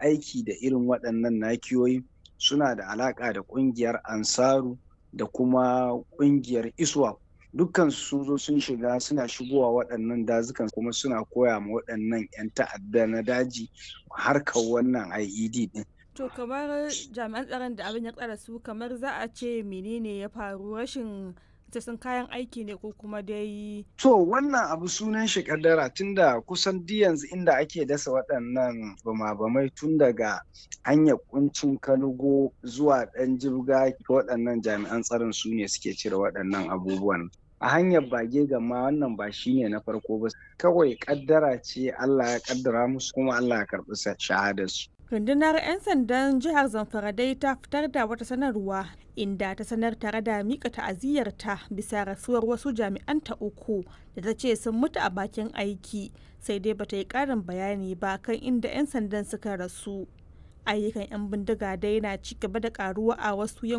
aiki da irin waɗannan nakiyoyi suna da alaƙa da ƙungiyar ansaru da kuma ƙungiyar iswa dukkan sun zo sun shiga suna shigowa waɗannan dazukan kuma suna koya ma waɗannan 'yan ta'adda na daji harkar wannan IED ɗin. To kamar jami'an tsaron da abin ya tsara su kamar za a ce menene ya faru rashin sun kayan aiki ne ko kuma dai. To wannan abu sunan shi kaddara tunda kusan duk yanzu inda ake dasa waɗannan bama-bamai tun daga hanyar kuncin kanugo zuwa ɗan jibga waɗannan jami'an tsaron su ne suke cire waɗannan abubuwan. a hanyar bage gama wannan ba shine na farko ba kawai kaddara ce Allah ya kaddara musu kuma Allah ya karɓi shahadarsu. rundunar 'yan sandan jihar zamfara dai ta fitar da wata sanarwa inda ta sanar tare da mika ta'aziyyarta bisa rasuwar wasu jami'anta uku da ta ce sun mutu a bakin aiki sai dai bata yi karin bayani ba kan inda 'yan sandan suka rasu ayyukan 'yan bindiga dai na ci gaba da karuwa a wasu